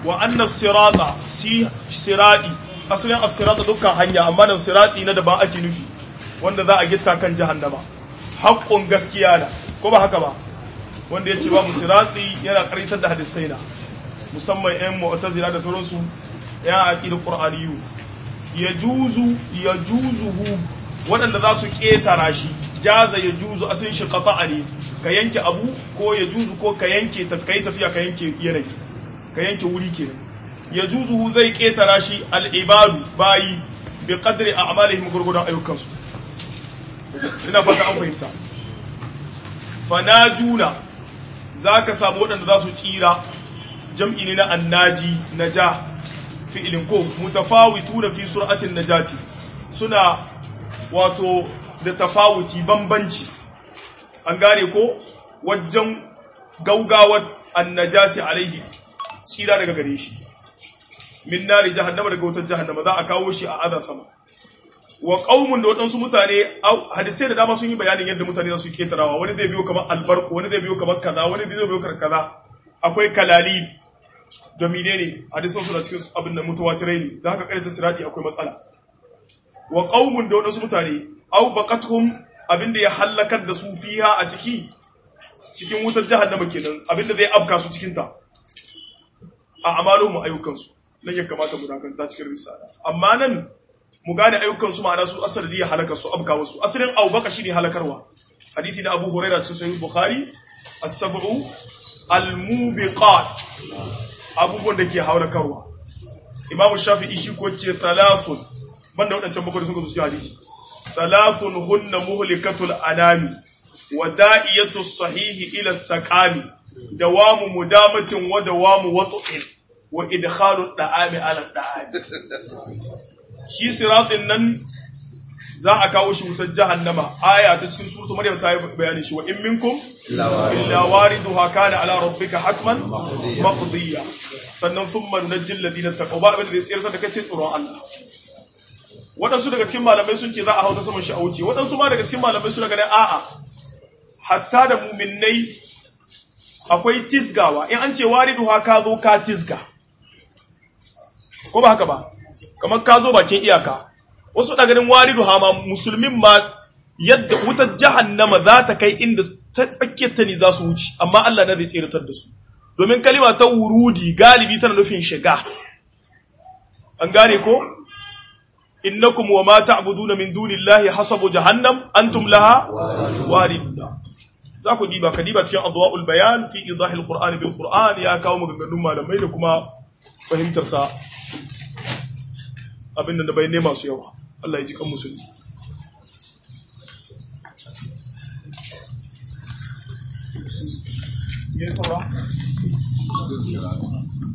wa anna sirata si siradi asalin as-sirata dukkan hanya amma nan sirati na da ba ake nufi wanda za a gitta kan jahannama haƙƙun gaskiya da ko ba haka ba wanda ya ce babu sirati yana karitar da hadisai na musamman yan mu'tazila da sauransu ya aqidar qur'aniyu yajuzu yajuzuhu waɗanda za su ƙetara shi jaza ya juzu asin shi qata'a ne ka yanke abu ko ya juzu ko ka yanke kai tafiya ka yanke yanayi ka yanke wuri kenan ya juzu zai ƙetara shi al'ibadu bayi bi qadri a'malihim gurgudan ayyukansu ina fata an fahimta fanajuna zaka samu waɗanda za su tsira jam'i ne na annaji naja fi'ilin ko mutafawituna fi sur'atin najati suna wato da tafawuti bambanci an gane ko wajen gaugawar annajati alaihi tsira daga gare shi min nari jahannama daga wutar jahannama za a kawo shi a aza sama wa qaumun da waɗansu mutane hadisai da dama sun yi bayanin yadda mutane za su ketarawa wani zai biyo kamar albarku wani zai biyo kamar kaza wani zai biyo kamar kaza akwai kalali da menene hadisan su da cikin abin da mutawatirai ne da haka karanta sirati akwai matsala wa qaumun da wadansu mutane aw baqatuhum abinda ya halakar da su fiha a ciki cikin wutar jahannama kenan abinda zai afka su cikin ta a amaluhum ayyukan su nan ya kamata mu dakanta cikin risala amma nan mu gane ayyukan su ma'ana su asali ya halaka su afka wasu asalin aw baqa shine halakarwa hadisi na Abu Hurairah cikin sahih Bukhari as-sab'u al-mubiqat abubuwan da ke halakarwa Imam Shafi'i shi ko ce thalathun banda waɗancan bakwai da suka zuci hadisi salafun hunna muhlikatul anami wa da'iyatu sahihi ila saqami dawamu mudamatin wa dawamu wat'in wa idkhalu da'ami ala da'ami shi siratin nan za a kawo shi wutar jahannama aya ta cikin suratul maryam ta yi bayani shi wa in minkum illa wariduha kana ala rabbika hatman maqdiya sannan thumma nunajjil ladina taqaw ba abin da zai tsira da kai sai tsoron Allah waɗansu daga cikin malamai sun ce za a hau ta saman shi a wuce waɗansu ma daga cikin malamai suna ganin a'a hatta da muminai akwai tisgawa in an ce waridu ha ka zo ka tisga ko ba haka ba kamar ka zo bakin iyaka wasu da ganin waridu ha ma musulmin ma yadda wutar jahannama za ta kai inda ta tsakiyar ta ne za su wuce amma Allah na zai tseratar da su domin kalima ta wurudi galibi tana nufin shiga an gane ko innakum wa ma ta'buduna min dunillahi hasabu jahannam antum laha wariduna za ku diba ka diba cikin adwaul bayan fi idahil qur'ani bil qur'an ya kawo maganganun malamai da kuma fahimtar sa abin da bai nema su yawa Allah ya ji kan musulmi ne saura